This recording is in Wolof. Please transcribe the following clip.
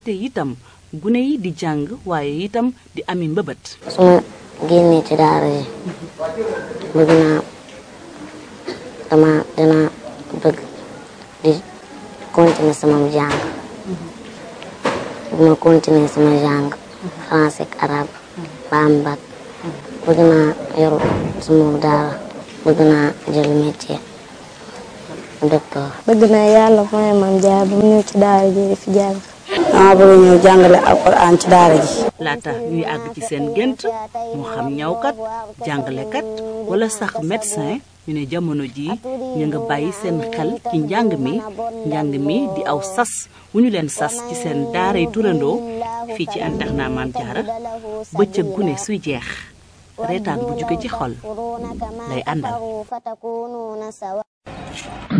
te itam gune yi di jàng waaye itam di ami mbëbët su ma génnee ci daara yi bëgg naa dama dina bëgg di continuer sama jàng bëgg ma continuer sama jàng français ak arabe ba am bac bëgg naa yor sama daara bëgg naa jël métier docteur bëgg naa yàlla mooy mam jaar ba mu ñëw ci daara ji di fi jàng dama bëgg ñëw jàngale alquran ci daara ji laata ñuy àgg ci seen gént moo xam ñawkat jàngalekat wala sax médecin ñu ne jamono ji ñu nga bàyyi seen xel ci njàng mi njàng mi di aw sas wu ñu leen sas ci seen daaray turandoo fii ci internat Maam Jaara bëccëg gune suy jeex reetaan bu jóge ci xol lay àndal